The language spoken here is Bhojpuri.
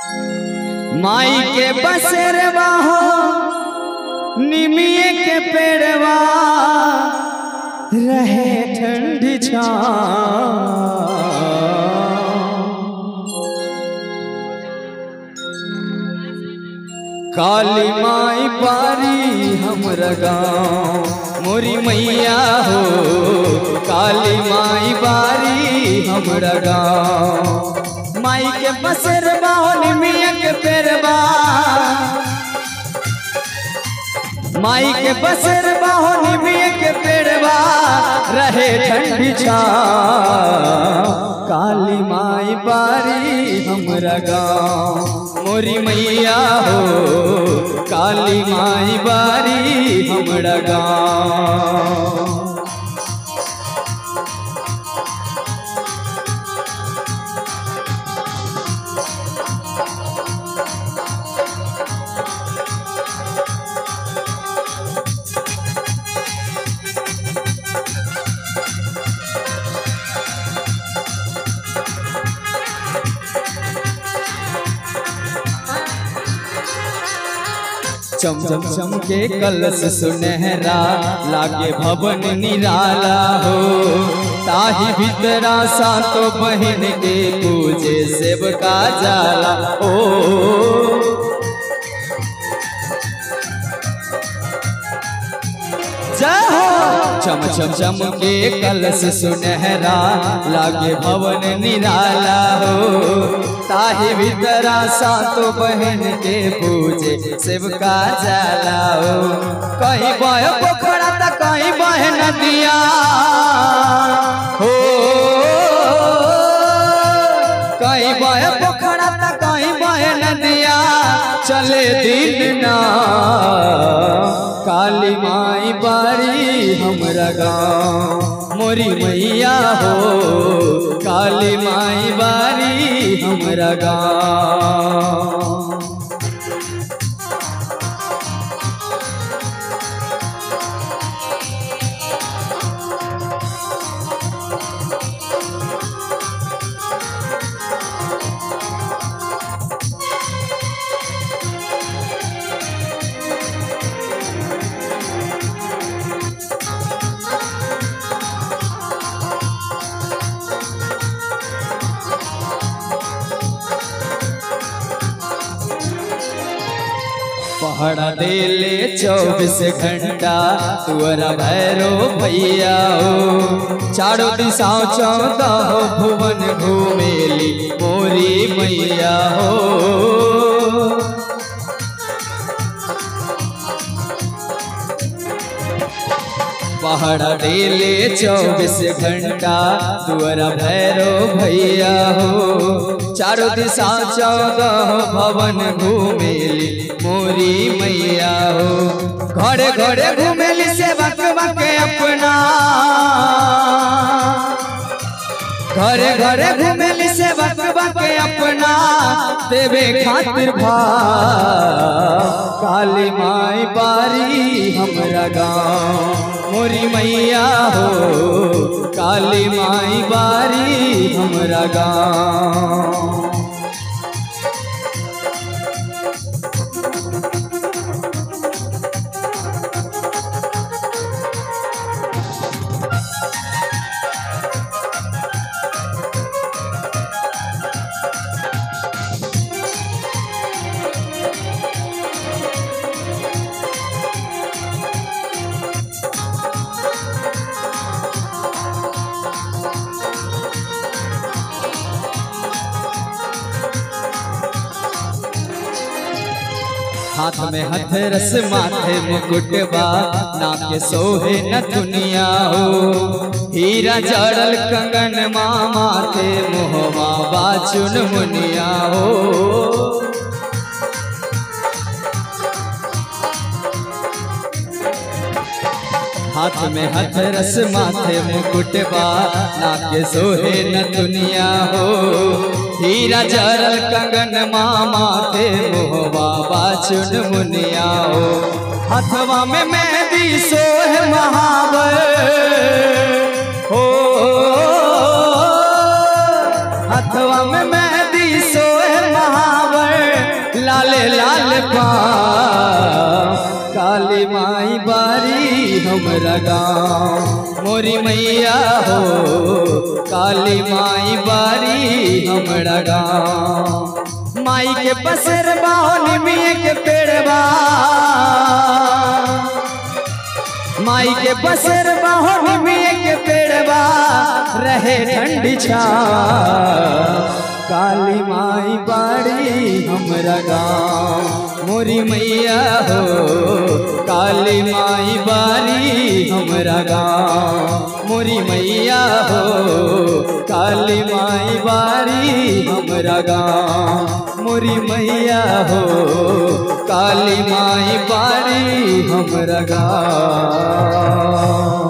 माई के बसेरवा हो निमिये के पेड़वा रहे ठंडी छाँव काली माई बारी हमरा गाँव मोरी मैया हो काली माई बारी हमरा गाँव माई के बसेरवा हो निमिया के पेरवा माई के बसेरवा हो निमिया के पेड़वा रहे ठंडी छाँव काली माई बारी हमरा गाँव मोरी मैया हो काली माई बारी हमरा गाँव चम चम चम के कलश सुनहरा लागे भवन निराला हो ताही भीतरा सातो बहन के पूजे सेवका जाला ओ जय हो चम चम चम के कलश सुनहरा लागे भवन निराला हो ताही भीतरा सातो बहन के पूजे सेवका जाला हो कहीं बह पोखरा त कहीं बह नदिया हो कहीं बह पोखरा त कहीं बह नदिया चले दिन ना काली माई बारी हमरा गाँव मोरी मैया हो काली माई बारी हमरा गाँव पहड़ा देले चौबीस घंटा तुअरा भैरो भैया हो चारों दिशाओं चौदह भुवन घूमेली मोरी मैया हो पहाड़ा डेले चौबीस घंटा तुअरा भैरो भैया हो चारों दिशा चौदह भवन घूमेली मोरी मैया हो घरे घरे घूमेली से बक बक अपना घरे घरे घूमेली से बक बक अपना देवे खातिर भा काली माई बारी हमरा गाँव मोरी मैया हो काली माई बारी हमरा गाँव हाथ में हथरस माथे मुकुटबा नाक के सोहे न दुनिया हो हीरा जड़ल कंगन मामा ते मोहवा बाचुन मुनिया हो हाथ में हथरस माथे मुकुटबा नाक के सोहे न दुनिया हो हीरा जरल कंगन मामा थे मोहबा बाचुन मुनिया हो हथवा में मेहंदी सोह महावर हो हथवा में मेहंदी सोह महावर पाँव काली माई बारी हमरा गाँव मोरी मैया हो काली माई बारी हमरा गाँव माई के पसर बाहोन मिये के पेड़बा माई के बसर बाहों में के पेड़बा रहे ठंडी छा काली माई बाड़ी हमरा गाँव मोरी मैया हो काली माई बारी हमरा गाँव मोरी मैया हो काली माई बारी हमरा गाँव मोरी मैया हो काली माई बारी हमरा गाँव